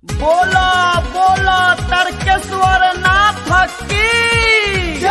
बोला बोला तर्केश्वर नाथ की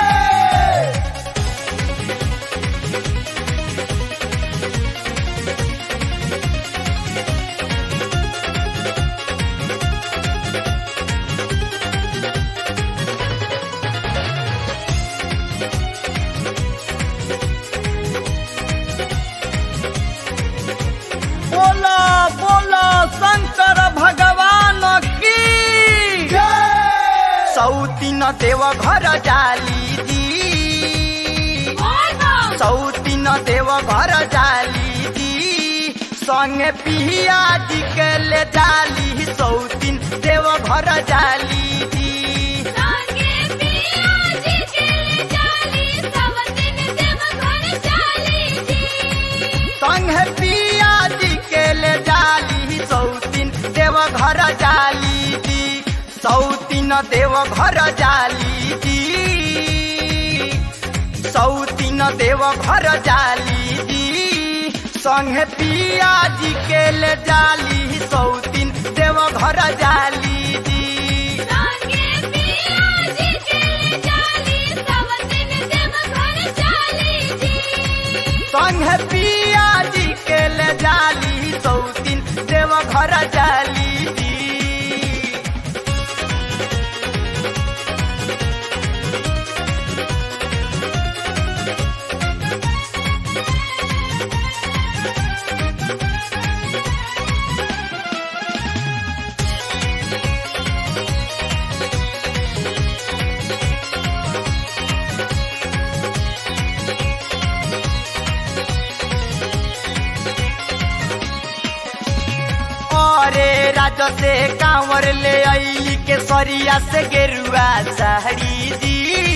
बोला बोला शंकर भगवान की सौतीन देव घर जाली दी सौतीन देव घर जाली दी संगे पिया जी के ले जाली सौतीन देव घर जाली दी संगे पिया जी के ले जाली सौतीन देव घर जाली दी सौतीन देव घर जाली दी सौतीन देव घर जाली दी संगे पिया जी के ले जाली सौतीन देव घर जाली दी संगे पिया जी के ले जाली सौतीन देव घर जाली दी अरे राज से कांवर ले आई के सरिया से गेरुआ साड़ी दी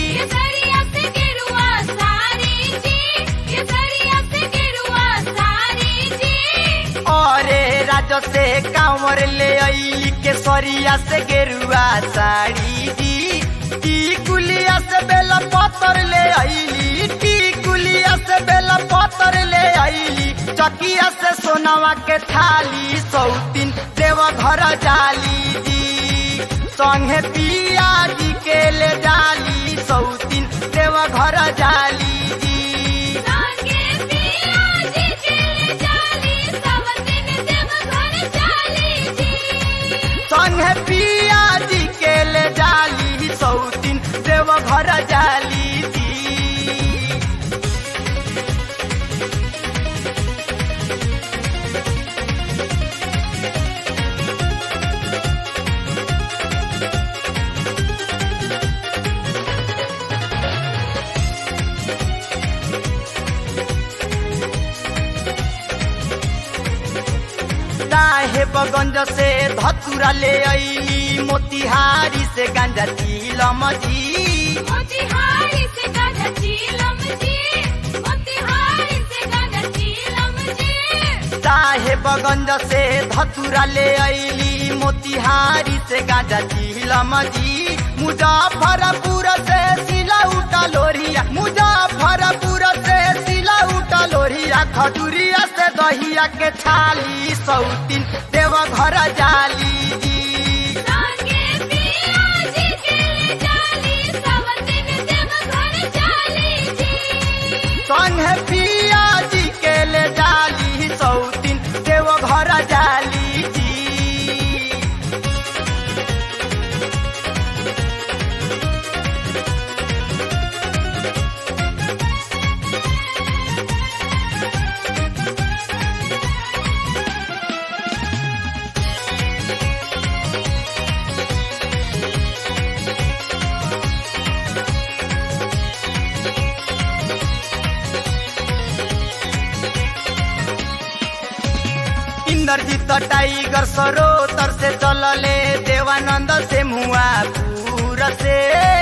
अरे राज से कांवर ले आई के सरिया से गेरुआ साड़ी दी टी कुलिया से बेला पत्थर ले आईली टी कुलिया से बेला पत्थर ले आईली चकिया से सोनावा के थाली सौतीन देव घर जाली दी संगे पिया जी के ले जाली सौतीन देव घर जाली दी संगे पिया जी के ले जाली सौतीन देव घर जाली दी साहेबगंज से धतुरा ले अली मोतिहारी से गांजा चीलम जी साहेबगंज से धतुरा ले अली मोतिहारी से गांजा चीलम जी मुजफ्फरपुर से सिला उठा लोरिया मुजफ्फरपुर से सिला उठा लोरिया खजुरिया से दहिया के छाली सौतीन देव घर जाली जी संगे पिया जी के ले जाली सौतीन देव घर जाली जी इंद्रजीत टाइगर सरोतर से चलले देवानंद से मुआ पूर से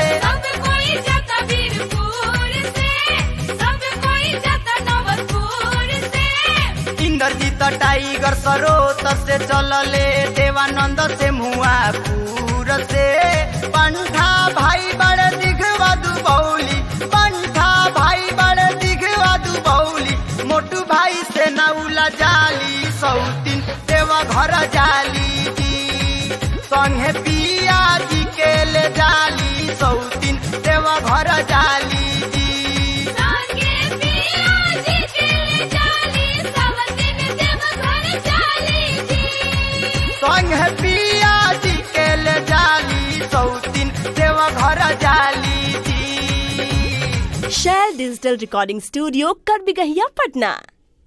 इंद्रजीत टाइगर सरोतर से चलले देवानंद से मुआ पूर से पंठा भाई बड़े दिखवा दुबौली पंठा भाई बड़े दिखवा दुबौली मोटू भाई से नौला जाली सौतीन देवा घर जाली दी संगे पिया जी के ले जाली सौतीन देव घर जाली जी संगे पिया जी के ले जाली सब दिन देव घर जाली जी संगे पिया जी के ले जाली सौतीन देव घर जाली जी शेयर डिजिटल रिकॉर्डिंग स्टूडियो कर बिगहिया पटना